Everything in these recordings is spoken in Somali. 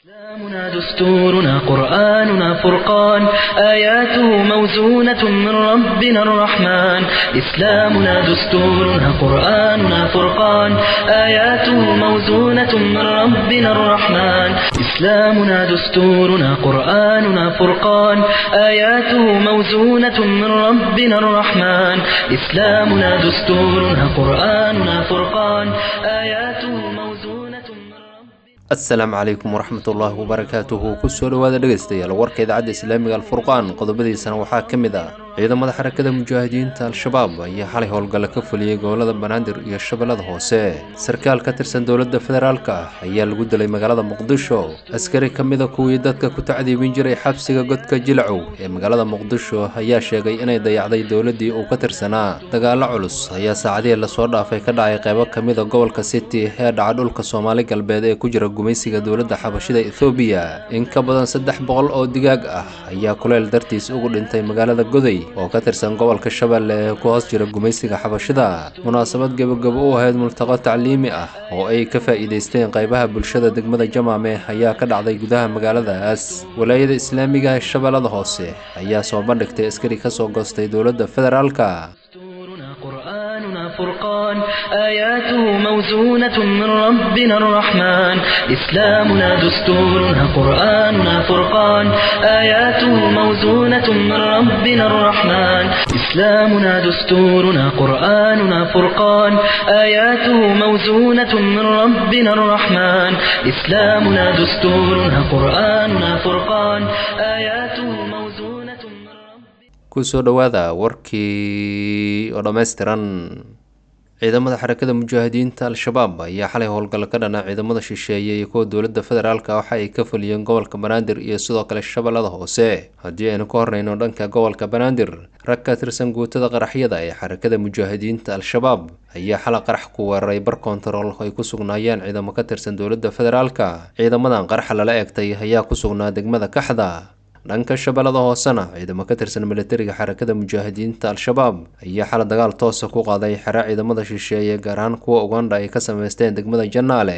إسلامنا دستورنا قرآننا فرقان آياته موزونة من ربنا الرحمن إسلامنا دستورنا قرآننا فرقان آياته موزونة من ربنا الرحمن إسلامنا دستورنا قرآننا فرقان آياته موزونة من ربنا الرحمن إسلامنا دستورنا قرآننا فرقان آياته موزونة من ربنا asalaamu calaykum waraxmatullaahi wabarakaatuhu kusoo dhowaada dhegaystayaal warka idaacadda islaamiga alfurqaan qodobadiisana waxaa ka mid ah ciidamada xarakada mujaahidiinta al-shabaab ayaa xalay howlgalla ka fuliyey gobolada banaadir iyo shabeellada hoose sarkaal ka tirsan dowladda federaalka ah ayaa lagu dilay magaalada muqdisho askari ka mida kuwii dadka ku tacdiibin jiray xabsiga godka jilcow ee magaalada muqdisho ayaa sheegay inay dayacday dowladdii uu ka tirsanaa dagaallo culus ayaa saacadihii lasoo dhaafay ka dhacay qaybo ka mida gobolka city ee dhaca dhulka soomaali galbeed ee ku jira gumaysiga dowladda xabashida ethoobiya in ka badan saddex boqol oo digaag ah ayaa kuleyl dartiis ugu dhintay magaalada goday oo ka tirsan gobolka shabeelle ee ku hoos jira gumaysiga xabashida munaasabad gebagabo u ahayd multaqo tacliimi ah oo ay ka faa'iidaysteen qaybaha bulshada degmada jamaame ayaa ka dhacday gudaha magaaladaas walaayada islaamiga ee shabeellada hoose ayaa soo bandhigtay askari ka soo goostay dowladda federaalka دستورنا قرآننا فرقان آياته موزونة من ربنا الرحمن إسلامنا دستورنا قرآننا فرقان آياته موزونة من ربنا الرحمن إسلامنا دستورنا قرآننا فرقان آياته موزونة من ربنا الرحمن إسلامنا دستورنا قرآننا فرقان آياته موزونة من ربنا kusoo dhowaada warkii oo dhammaystiran ciidamada xarakada mujaahidiinta al-shabaab ayaa xalay howlgalla ka dhana ciidamada shisheeye iyo kuwa dowladda federaalka waxa ay ka fuliyeen gobolka banaadir iyo sidoo kale shabeellada hoose haddii aynu ka horreyno dhanka gobolka banaadir rag ka tirsan guutada qaraxyada ee xarakada mujaahidiinta al-shabaab ayaa xala qarax ku weeraray bar kontarool ay ku sugnaayeen ciidamo ka tirsan dowladda federaalka ciidamadan qaraxa lala eegtay ayaa ku sugnaa degmada kaxda dhanka shabeellada hoosena ciidamo ka tirsan militariga xarakada mujaahidiinta al-shabaab ayaa xala dagaal toosa ku qaaday xere ciidamada shisheeye gaar ahaan kuwa ugandha ay ka sameysteen degmada janaale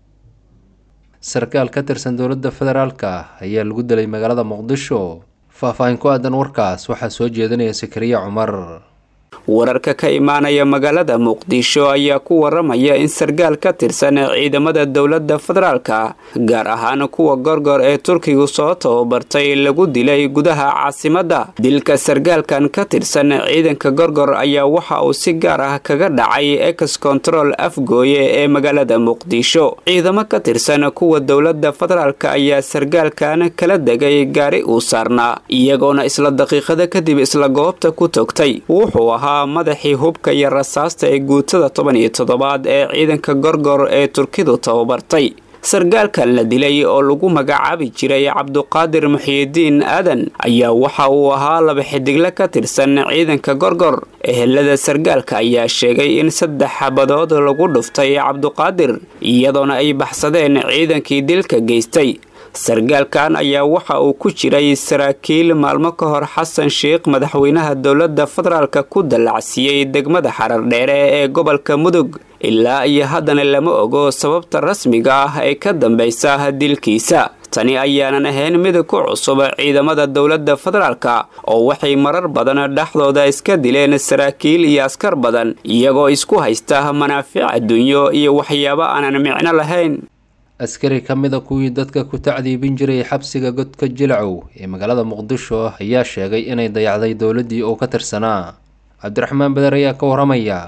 sarkaal ka tirsan dowladda federaalka ayaa lagu dilay magaalada muqdisho faah-faahin ku aadan warkaas waxaa soo jeedinaya sakariya cumar wararka ka imaanaya magaalada muqdisho ayaa ku waramaya in sargaal ka tirsan ciidamada dowladda federaalka gaar ahaan kuwa gorgor ee turkigu soo tababartay lagu dilay gudaha caasimadda dilka sargaalkan ka tirsan ciidanka gorgor ayaa waxa uu si gaar ah kaga dhacay ex control afgooye ee magaalada muqdisho ciidamo ka tirsan kuwa dowladda federaalka ayaa sargaalkan kala degay gaari uu saarnaa iyagoona isla daqiiqada kadib isla goobta ku togtay wuxuu ahaa madaxii hubka iyo rasaasta ee guutada toban iyo toddobaad ee ciidanka gorgor ee turkidu tababartay sargaalkan la dilay oo lagu magacaabi jiray cabduqaadir muxiyidiin aadan ayaa waxa uu ahaa laba xidigle ka tirsan ciidanka gorgor ehelada sargaalka ayaa sheegay in saddex xabadood lagu dhuftay cabduqaadir iyadoona ay baxsadeen ciidankii dilka geystay sargaalkan ayaa waxa uu ku jiray saraakiil maalmo ka hor xasan sheikh madaxweynaha dowladda federaalka ku dallacsiiyey degmada xarardheere ee gobolka mudug ilaa iyo haddana lama ogo sababta rasmiga ah ee ka dambaysa dilkiisa tani ayaanan ahayn mid ku cusub ciidamada dowladda federaalka oo waxay marar badan dhexdooda iska dileen saraakiil iyo askar badan iyagoo isku haysta manaafic adduunyo iyo waxyaabo aanan micno lahayn askari ka mida kuwii dadka ku tacdiibin jiray xabsiga godka jilcow ee magaalada muqdisho ayaa sheegay inay dayacday dowladdii uu ka tirsanaa cabdiraxmaan beder ayaa ka waramaya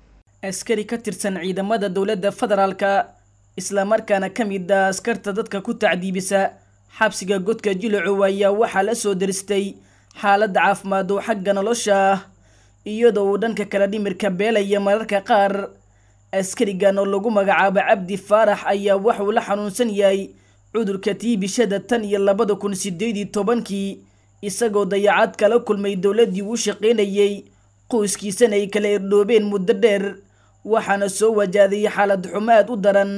askari ka tirsan ciidamada dowladda federaalka islamarkaana ka mid ah askarta dadka ku tacdiibisa xabsiga godka jilacow ayaa waxaa la soo daristay xaaladda caafimaad oo xagga nolosha ah iyadoo uu dhanka kale dhimirka beelaya mararka qaar askarigan oo lagu magacaabo cabdi faarax ayaa waxuu la xanuunsan yahay cudurka tiibishada tan iyo labada kun sideed iyo tobankii isagoo dayacad kala kulmay dowladdii uu shaqaynayey qoyskiisana ay kala irdhoobeen muddo dheer waxaana soo wajahday xaalad xumo aad u daran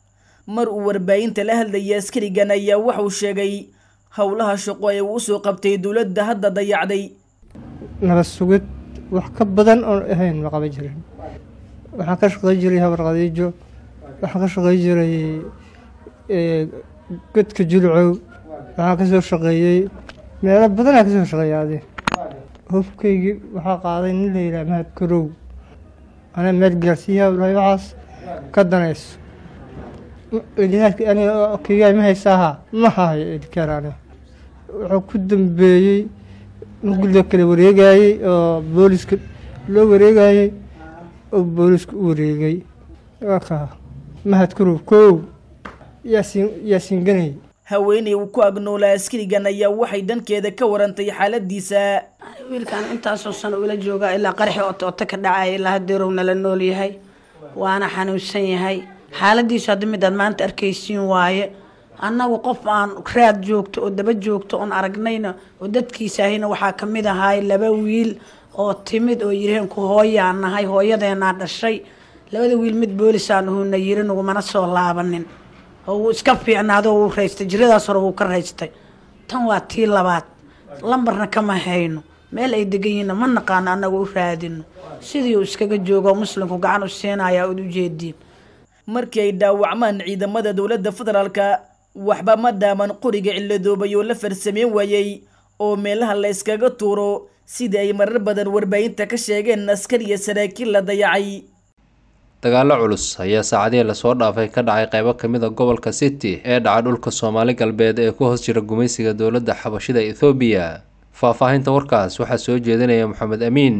mar uu warbaahinta la hadlayay askarigan ayaa waxuu sheegay howlaha shaqo ee uu usoo qabtay dowladda hadda dayacday nabad sugid wax ka badan oon ahayn ma qaban jirin waxaan ka shaqey jiray habar khadiijo waxaan ka shaqey jiray godka jilcow waxaan ka soo shaqeeyey meelo badanaa ka soo shaqeeya adi hubkaygii waxaa qaaday nin la yidhaha mahad karow anaa meel gaarsiiyaa dhahay waxaas ka danayso elihaadki aniga kaygaa ma haysaaha ma hahayo elikaar aniga wuxuu ku dambeeyey markii loo kala wareegayey oo booliska loo wareegayey oo booliska u wareegay ka mahad karow kow yaasiin yaasiin ganay haweeney uu ku agnoolaa askarigan ayaa waxay dhankeeda ka warantay xaaladiisa wiilkan intaasoo sano ula joogaa ilaa qaraxi oto oto ka dhacaya ilaa hadeerow nala nool yahay waana xanuunsan yahay xaaladiisu hadda midaad maanta arkaysiin waaye annagu qof aan raad joogto oo daba joogto oon aragnayna oo dadkiisaahina waxaa kamid ahaay laba wiil oo timid oo yiraheen ku hooyaan nahay hooyadeenaa dhashay labada wiil mid boolisaan uhuna yiri nagumana soo laabanin oo wuu iska fiicnaado wuu raystay jiradaas hore wuu ka raystay tan waa tii labaad lambarna kama hayno meel ay degan yihiinna ma naqaano annaga u raadino sidii uu iskaga joogo muslimku gacan u siinaya ud ujeediin markii ay dhaawacmaan ciidamada dowladda federaalka waxba ma dhaaman qoriga ciladoobay oo la farsameyn waayey oo meelaha la yskaga tuuro sidii ay marar badan warbaahinta ka sheegeen askar iyo saraakiil la dayacay dagaallo culus ayaa saacadihii lasoo dhaafay ka dhacay qaybo ka mid a gobolka city ee dhaca dhulka soomaali galbeed ee ku hoos jira gumaysiga dowladda xabashida ethoobiya faahfaahinta warkaas waxaa soo jeedinaya maxamed amiin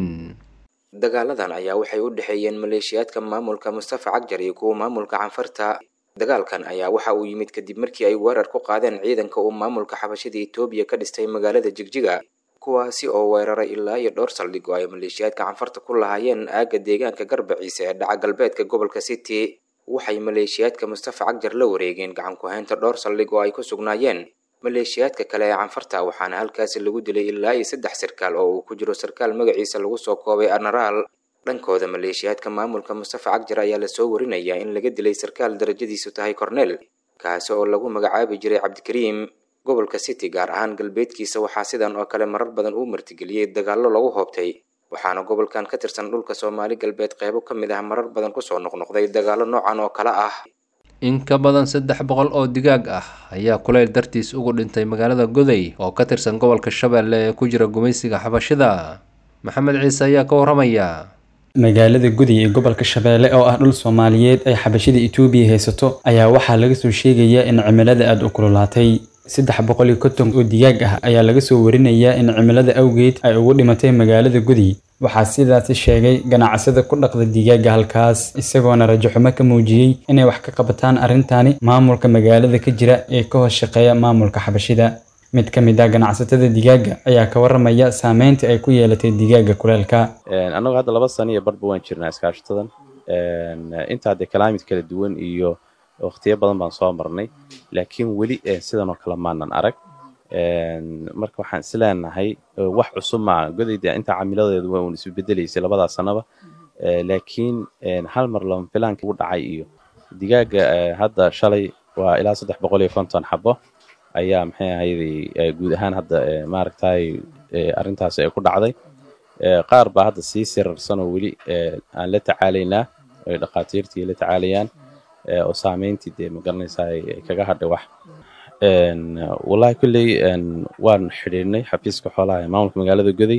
dagaaladan ayaa waxay u dhexeeyeen maleeshiyaadka maamulka mustafa cagjar iyo kuwa maamulka canfarta dagaalkan ayaa waxa uu yimid kadib markii ay weerar ku qaadeen ciidanka uu maamulka xabashida etoobiya ka dhistay magaalada jigjiga kuwaasi oo weeraray ilaa iyo dhowr saldhig oo ay maleeshiyaadka canfarta ku lahaayeen aagga deegaanka garbaciisa ee dhaca galbeedka gobolka city waxay maleeshiyaadka mustafa cagjar la wareegeen gacan ku-haynta dhowr saldhig oo ay ku sugnaayeen maleeshiyaadka kale ee canfarta waxaana halkaasi lagu dilay ilaa iyo saddex sarkaal oo uu ku jiro sarkaal magaciisa lagu soo koobay anaraal dhankooda maleeshiyaadka maamulka mustafa cagjar ayaa lasoo warinayaa in laga dilay sarkaal darajadiisu tahay cornel kaasi oo lagu magacaabi jiray cabdikariim gobolka city gaar ahaan galbeedkiisa waxaa sidan oo kale marar badan uu martigeliyey dagaallo lagu hoobtay waxaana gobolkan ka tirsan dhulka soomaali galbeed qeybo ka mid ah marar badan kusoo noqnoqday dagaallo noocan oo kale ah in ka badan saddex boqol oo digaag ah ayaa kuleyl dartiis ugu dhintay magaalada goday oo ka tirsan gobolka shabeelle ee ku jira gumaysiga xabashida maxamed ciise ayaa ka waramaya magaalada gudi ee gobolka shabeelle oo ah dhul soomaaliyeed ay xabashida itoobiya haysato ayaa waxaa laga soo sheegayaa in cimilada aada u kululaatay saddex boqol iyo konton oo digaag ah ayaa laga soo warinayaa in cimilada awgeed ay ugu dhimatay magaalada gudi waxaa sidaasi sheegay ganacsada ku dhaqda digaaga halkaas isagoona rajaxumo ka muujiyey inay wax ka qabataan arrintani maamulka magaalada ka jira ee ka hoos shaqeeya maamulka xabashida mid ka mid ah ganacsatada digaaga ayaa ka waramaya saameynta ay ku yeelatay digaaga kuleelka annagu hadda laba sano iyo barba waan jirnaa iskaashatadan intaa dee kalaamid kala duwan iyo waqtiyo badan baan soo marnay laakiin weli sidan oo kale maanan arag marka waxaan isleenahay wax cusub maaha godayda intaa camiladeedu waa uun isu bedelaysay labadaa sanaba laakiin hal mar lama filaanka ugu dhacay iyo digaaga hadda shalay waa ilaa saddex boqol iyo konton xabo ayaa maxay ahayday guud ahaan hadda maaragtay arrintaasi ay ku dhacday qaar baa hadda sii sirarsan oo weli aan la tacaalaynaa ay dhakhaatiirtii la tacaalayaan oo saameyntii dee magaranaysaa ay kaga hadhay wax wallahi kolley waan xidhiidhnay xafiiska xoolaha ee maamulka magaalada goday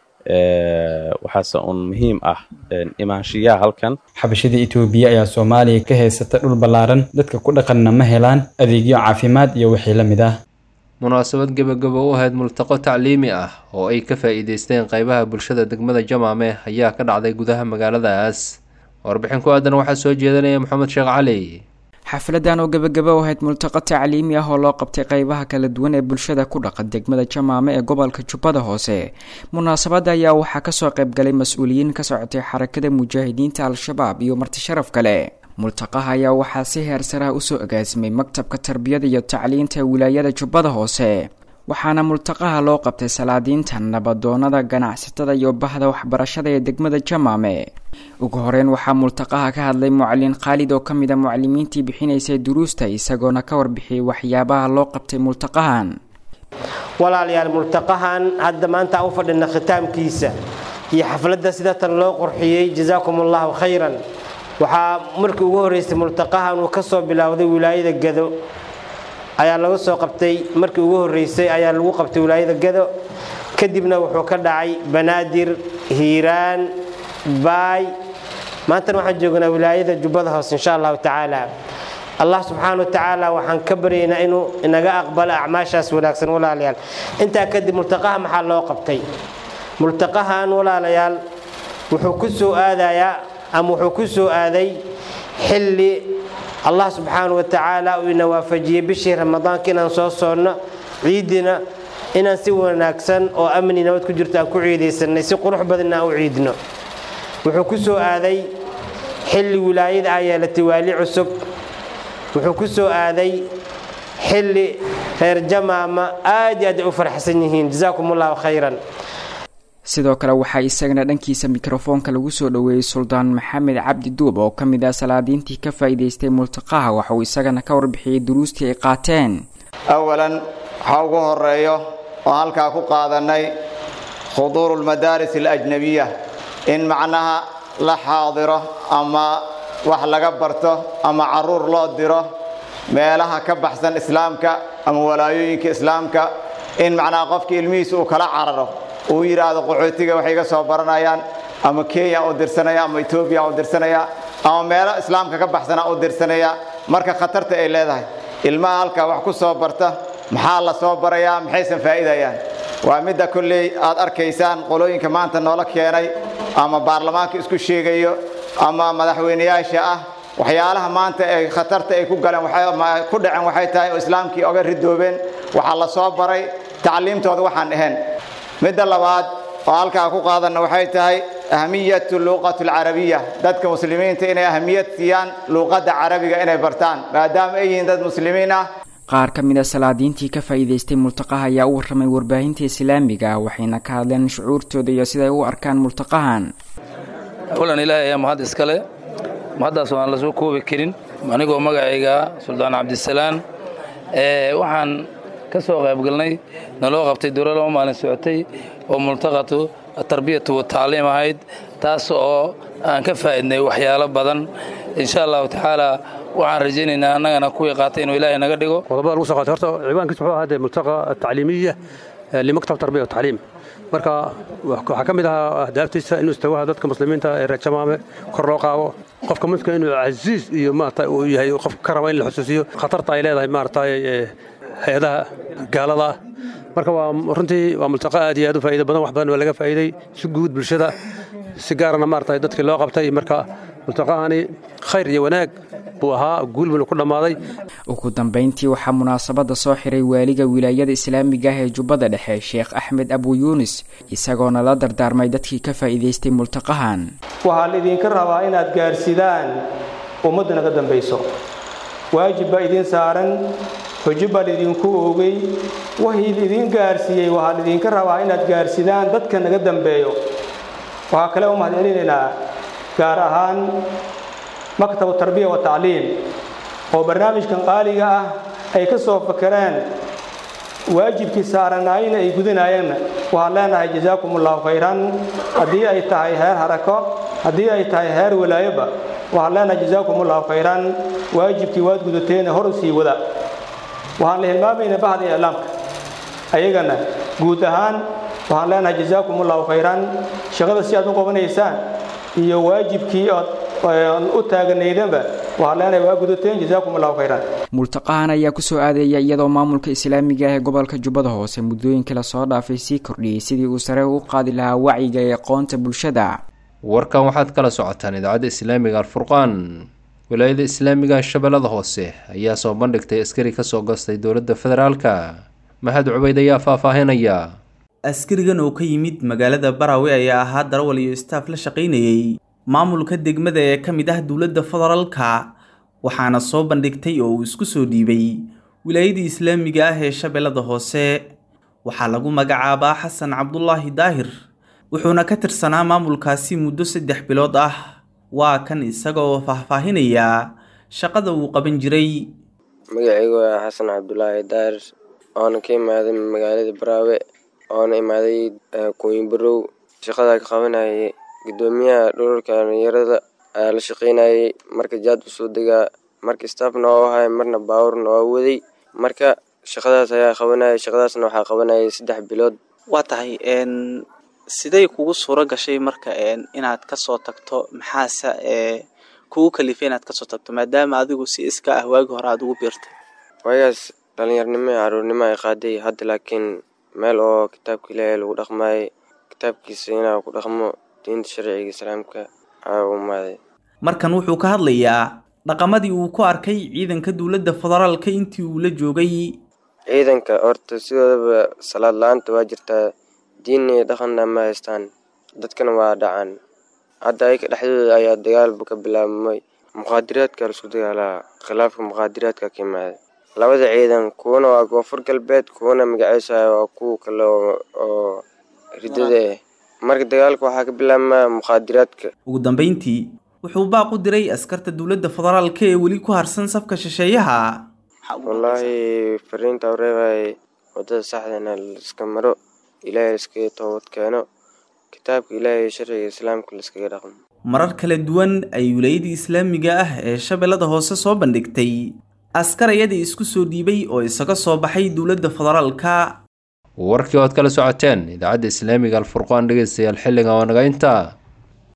waxaase uun muhiim ah imaanshiyaha halkan xabashada itoobiya ayaa soomaaliya ka haysata dhul ballaaran dadka ku dhaqanna ma helaan adeegyo caafimaad iyo wixii la mid ah munaasabad gebagabo u ahayd multaqo tacliimi ah oo ay ka faa'iideysteen qaybaha bulshada degmada jamaame ayaa ka dhacday gudaha magaaladaas warbixin ku aadan waxaa soo jeedanaya maxamed sheekh cali xafladan oo gebagaba u ahayd multaqo tacliimi ah oo loo qabtay qeybaha kala duwan ee bulshada ku dhaqan degmada jamaame ee gobolka jubbada hoose munaasabadda ayaa waxaa kasoo qaybgalay mas-uuliyiin ka socotay xarakada mujaahidiinta al-shabaab iyo marti sharaf kale multaqaha ayaa waxaa si heer saraha usoo agaasimay maktabka tarbiyada iyo tacliinta wilaayada jubbada hoose waxaana multaqaha loo qabtay salaadiinta nabadoonada ganacsatada iyo bahda waxbarashada ee degmada jamaame ugu horeyn waxaa multaqaha ka hadlay mucalin khaalid oo ka mid a mucalimiintii bixinaysay duruusta isagoona ka warbixiyey waxyaabaha loo qabtay multaqahan walaalayaal multaqahan hadda maanta aan u fadhina khitaamkiisa iyo xafladda sida tan loo qurxiyey jazaakum allahu khayran waxaa markii ugu horreysay multaqahan uu ka soo bilowday wilaayada gado ayaa laga soo qabtay markii ugu horreysay ayaa lagu qabtay wilaayada gado kadibna wuxuu ka dhacay banaadir hiiraan baay maantana waxaan joognaa wilaayada jubbada hoose insha allahu tacaala allah subxaana wa tacaala waxaan ka baryaynaa inuu inaga aqbalo acmaashaas wanaagsan walaalayaal intaa kadib multaqaha maxaa loo qabtay multaqahan walaalayaal wuxuu ku soo aadayaa ama wuxuu ku soo aaday xilli allah subxaana wa tacaala uu ina waafajiyey bishii ramadaanka inaan soo soonno ciidina inaan si wanaagsan oo amni nabad ku jirto aan ku ciidaysanay si qurux badanna aan u ciidno wuxuu ku soo aaday xilli wilaayada ah yeelatay waali cusub wuxuu ku soo aaday xilli reer jamaama aad iyo aad ay u farxsan yihiin jazaakum allahu khayran sidoo kale waxaa isagana dhankiisa mikrofoonka lagu soo dhoweeyey suldaan maxamed cabdi duub oo ka mid ah salaadiintii ka faa'iidaystay multaqaha waxauu isagana ka warbixiyey duruustii ay qaateen awalan waxaa ugu horeeyo oo halkaa ku qaadannay khuduuru lmadaaris alajnabiya in macnaha la xaadiro ama wax laga barto ama caruur loo diro meelaha ka baxsan islaamka ama walaayooyinka islaamka in macnaha qofka ilmihiisa uu kala cararo uu yidhaahdo qaxootiga waxay iga soo baranayaan ama kenya u dirsanaya ama etoobiya u dirsanaya ama meelo islaamka ka baxsana u dirsanaya marka khatarta ay leedahay ilmaha halkaa wax ku soo barta maxaa la soo barayaa maxaysan faa'iidayaan waa midda kolley aad arkaysaan qolooyinka maanta noola keenay ama baarlamaanka isku sheegayo ama madaxweyneyaasha ah waxyaalaha maanta ay khatarta ay ku galeen ku dhaceen waxay tahay oo islaamkii oga ridoobeen waxaa la soo baray tacliimtooda waxaan ahayn midda labaad oo halkaa ku qaadanna waxay tahay ahmiyatu luuqat alcarabiya dadka muslimiinta inay ahmiyad siiyaan luuqadda carabiga inay bartaan maadaama ay yihiin dad muslimiin ah qaar ka mid a salaadiintii ka faa'iidaystay multaqaha ayaa u warramay warbaahinta islaamiga waxayna ka hadleen shucuurtooda iyo siday u arkaan multaqahan kulan ilaahay ayaa mahad iskale mahaddaas aan la soo koobi karin anigoo magacayga suldaan cabdisalaan waxaan ka soo qaybgalnay naloo qabtay dowla laba maalin socotay oo multaqatu atarbiyatu watacliim ahayd taas oo aan ka faa'idnay waxyaalo badan insha allahu tacaala waxaan rajaynaynaa annagana kuwii qaatay inuu ilaahay naga dhigo qodobada lagu soo qaatay horta ciwaankiis wuxuu ahaa multaqa atacliimiya limaktab tarbiya watacliim marka waxaa ka mid ahaa ahdaaftiisa inuu istawaha dadka muslimiinta ee reer jamaame kor loo qaado qofka muslimka inuu casiis iyo maarata uu yahay qof ka raba in la xusuusiyo khatarta ay leedahay maarata hay-adaha gaalada ah marka waa runtii waa multaqa aad iyo aad u faa'iido badan wax badan waa laga faa'iiday si guud bulshada si gaarana maarata dadkii loo qabtay marka multaqahani khayr iyo wanaag buu ahaa guul buuna ku dhammaaday ugu dambayntii waxaa munaasabadda soo xiray waaliga wilaayada islaamiga ah ee jubbada dhexe sheekh axmed abu yuunis isagoona la dardaarmay dadkii ka faa'iidaystay multaqahan waxaa laydinka rabaa inaad gaarsidaan ummadda naga dambayso waajib baa idiin saaran xujo baa laydinku oogay wahii laidin gaarsiiyey waxaa laydinka rabaa inaad gaarsidaan dadka naga dambeeyo waxaa kale u mahad celinaynaa gaar ahaan maktabu tarbiya wa tacliim oo barnaamijkan qaaliga ah ay ka soo fakereen waajibkii saaranaayna ay gudanaayeenna waxaan leenahay jazaakum allahu khayran haddii ay tahay heer harako haddii ay tahay heer walaayoba waxaan leenahay jazaakum allahu khayran waajibkii waad gudateena hor u sii wada waxaan la hilmaamaynaa bahda iclaamka ayagana guud ahaan waxaan leenahay jazaakum allahu khayran shaqada si aad u qabanaysaan iyo waajibkii ood u taaganaydanba waxaan leenahay waa gudateen jazaakum allahu khayran multaqahan ayaa kusoo aadaya iyadoo maamulka islaamiga ah ee gobolka jubbada hoose muddooyinkii lasoo dhaafay sii kordhiyey sidii uu sare u qaadi lahaa wacyiga ee aqoonta bulshada warkan waxaad kala socotaan idaacadda islaamiga alfurqaan wilaayada islaamiga shabeellada hoose ayaa soo bandhigtay askari kasoo gastay dowladda federaalka mahad cubayd ayaa faahfaahinaya askarigan oo ka yimid magaalada barawe ayaa ahaa darawal iyo istaaf la shaqaynayey maamulka degmada ee ka mid ah dowladda federaalka waxaana soo bandhigtay oo uu isku soo dhiibay wilaayadii islaamiga ah ee shabeellada hoose waxaa lagu magacaabaa xasan cabdulaahi daahir wuxuuna ka tirsanaa maamulkaasi muddo saddex bilood ah waa kan isaga oo faahfaahinaya shaqada uu qaban jiray magacaygu waa xasan cabdulaahi daahir oona ka imaaday magaalada baraawe oona imaaday kuwinbarow shaqada ka qabanayay gudoomiyaha dhululka dhalinyarada ayaa la shaqaynayay marka jaad usoo degaa marka staafna waa ahay marna baawurna waa waday marka shaqadaas ayaa qabanaya shaqadaasna waxaa qabanayay saddex bilood waa tahay siday kugu suuro gashay marka inaad kasoo tagto maxaase kugu kalifay inaad kasoo tagto maadaama adigu si iska ah waagi hore aada ugu biirtay waagaas dhalinyarnimo iyo caruurnimo ay qaaday hadda laakiin meel oo kitaabka ilaahay lagu dhaqmaayay kitaabkiisa inaa ku dhaqmo diinta sharciga islaamka aa u imaaday markan wuxuu ka hadlayaa dhaqamadii uu ku arkay ciidanka dowladda federaalka intii uu la joogay ciidanka horta sidoodaba salaad la-aanta waa jirtaa diin iyo dhaqanna ma haystaan dadkana waa dhacaan hadda ayaka dhexdooda ayaa dagaalba ka bilaabmay muqaadiraadka laisku dagaalaa khilaafka muqaadiraadka ka imaaday labada ciidan kuwana waa koonfur galbeed kuwana magaciisa waa kuwa kale oo ridada ah marka dagaalka waxaa ka bilaabmaa muqaadiraadka ugu dambeyntii wuxuu baaq u diray askarta dowladda federaalka ee weli ku harsan safka shisheeyaha wallaahi fariinta u reebay wadada saxdana laiska maro ilaahay laiskaga toobad keeno kitaabka ilaahay sharciga islaamka laiskaga dhaqmo marar kala duwan ay wilaayadii islaamiga ah ee shabeellada hoose soo bandhigtay askar ayadii isku soo dhiibay oo isaga soo baxay dowladda federaalka warkii ood kala socoteen idaacadda islaamiga alfurqaan dhegeystayaal xilliga waa naga intaa